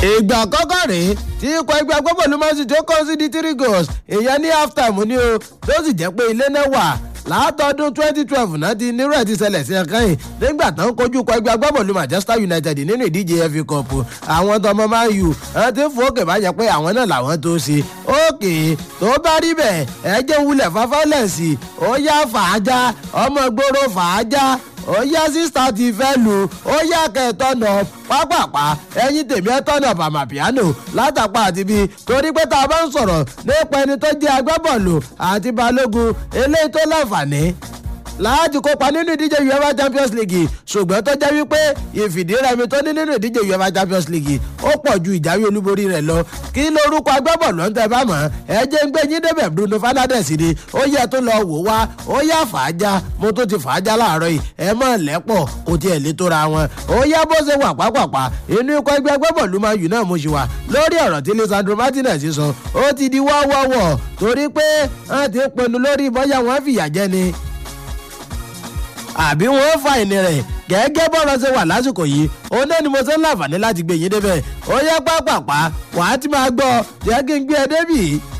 ìgbà àkọ́kọ́ rèé tí ikọ̀ ẹgbẹ́ agbábọ́ọ̀lù man city ó kọ́ sí di three goals ìyẹn ní half time ni o tó sì jẹ́ pé ilé náà wà látọdún twenty twelve náà ti nírú ẹ̀ ti ṣẹlẹ̀ sí ẹ̀kan yìí nígbà tó ń kojú kọ ẹgbẹ́ agbábọ́ọ̀lù manchester united nínú ìdíje fa cup àwọn tọmọ man u àwọn tí ń fò òkè bá jẹ pé àwọn náà làwọn tó ṣe òkè tó bá rí bẹ́ẹ̀ ẹ jẹ́ wulẹ̀ fáfálẹ̀sì ó yá fàájà ọmọ gbòòrò fàájà ó yá sísá ti fẹ́ lu ó yá kẹtọ́nà pápápá ẹyin tèmi ẹ tọ́nà bàmà piano látàpá àti bí torí pé tá a bá ń sọ̀rọ̀ nípa ẹni tó jẹ́ agbábọ́ọ̀lù àti balógun eléyìí tó láǹfààní láti kópa nínú ìdíje uefa champions league ṣùgbọ́n tó jẹ́ wípé ìfìdírẹmi tó ní nínú ìdíje uefa champions league ó pọ̀ ju ìjáwé olúborí rẹ̀ lọ kí lórúkọ agbábọ̀ọ̀lù ń tẹ́ bá mọ̀ ẹ jẹ́ ń gbé yín débẹ̀ bruno fernandes ni ó yẹ tó lọ wò wá ó yá fàájà mo tó ti fàájà láàárọ̀ yìí ẹ mọ̀ lẹ́pọ̀ kò tiẹ̀ lè tóra wọn ó yá bó ṣe wà pápápá inú ikọ̀ ẹgbẹ́ agbábọ̀ọ̀lù man u náà mo ṣì wà lórí ọ̀rọ̀ tí lisandro martinez sọ ó ti di wọ́wọ́wọ́ torí pé wọ́n ti pinnu lórí bọ́yá wọn fìyà jẹ ni àbí wọn fa ìní rẹ gẹ́gẹ́ bọ́rọ̀ ṣe wà lásìkò yìí òun náà ni mo ṣe ń láǹfààní láti gbé yín débẹ̀ ó yẹ pápápá wàá ti máa gbọ́ jẹ́ kí n gbé ẹ débì